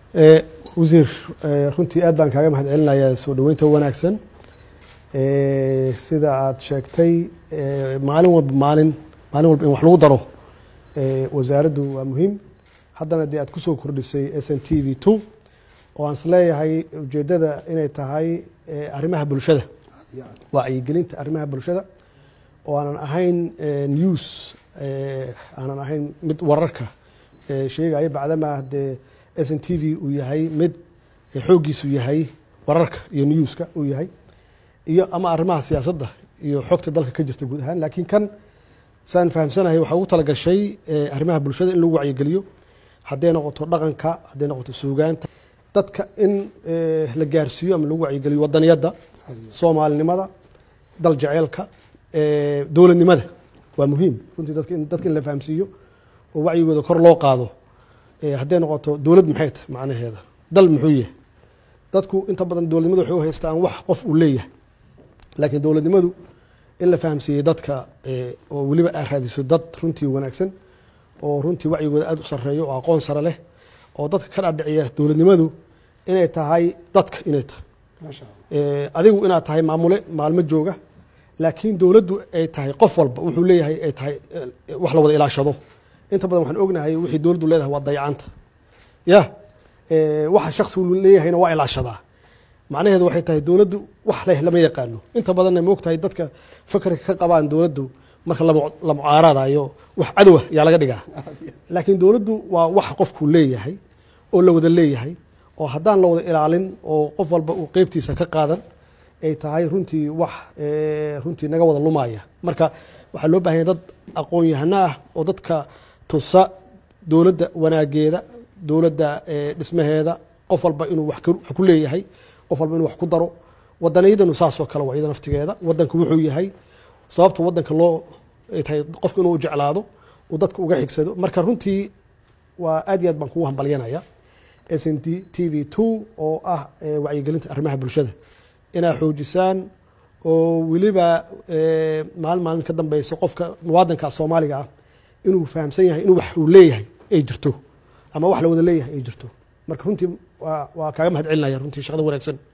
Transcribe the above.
wasiir runtii aad baan kaaga mahad celinayaa soo dhoweynta wanaagsan sida aad sheegtay maalin walba maalin maalin walba in wax lagu daro wasaaraddu waa muhiim haddana dee aad kusoo kordhisay s n t v two oo aan isleeyahay ujeeddada inay tahay arrimaha bulshada wacyigelinta arrimaha bulshada oo aanan ahayn news aanan ahayn mid wararka sheegaya bacdama dee s n t v uu yahay mid xooggiisu yahay wararka iyo newska uu yahay iyo ama arrimaha siyaasadda iyo xogta dalka ka jirta guud ahaan laakiin kan saan fahamsanahay waxaa ugu talagashay arrimaha bulshada in lagu wacyigeliyo hadday noqoto dhaqanka hadday noqoto suugaanta dadka in la gaarsiiyo ama lagu wacyigeliyo wadaniyadda soomaalinimada dal jeceelka dowladnimada waa muhiim runtii dadka in la fahamsiiyo oo wacyigooda kor loo qaado hadday noqoto dowlad maxay tahay macnaheeda dal muxuu yahay dadku inta badan dowladnimadu waxay u haystaan wax qof uu leeyahay laakiin dowladnimadu in la fahamsiiyey dadka oo weliba aad raadiso dad runtii wanaagsan oo runtii wacyigooda aad u sareeyo oo aqoon sare leh oo dadka ka dhaadhiciya dowladnimadu inay tahay dadka inay tahay adigu inaad tahay maamule maalmo jooga laakiin dowladdu ay tahay qof walba wuxuu leeyahay ay tahay wax la wada ilaashado inta badan waxaan ognahay wixii dowladdu leedahay waa dayacanta ya waxa shaksigu leeyahayna waa ilaashadaa macnaheedu waxay tahay dowladdu wax leh lama yaqaano inta badanna moogtahay dadka fakarka ka qabaan dowladdu marka la mucaaradayo wax cadowa yaa laga dhigaa laakiin dowladdu waa wax qofku leeyahay oo la wada leeyahay oo haddaan la wada ilaalin oo qof walba uu qeybtiisa ka qaadan ay tahay runtii wax runtii naga wada lumaya marka waxaa loo bahanya dad aqoon-yahano ah oo dadka tusa dowladda wanaageeda dowladda dhismaheeda qof walba inuu wax ku leeyahay qof walba inuu wax ku daro wadaniyadanu saasoo kale waa iyada naftigeeda wadanku wuxuu yahay sababta wadanka loo tahay qofka inuu jeclaado uu dadka uga xigsado marka runtii waa aad iyo aad baan kugu hambalyanaya s n t v two oo ah wacyigelinta arrimaha bulshada inaad xoojisaan oo weliba maalin maalin ka dambeysa qofka muwaadanka soomaaliga ah inuu fahamsan yahay inuu wax uu leeyahay ay jirto ama wax la wada leeyahay ay jirto marka runtii waa kaaga mahad celinaya runtii shaqada wanaagsan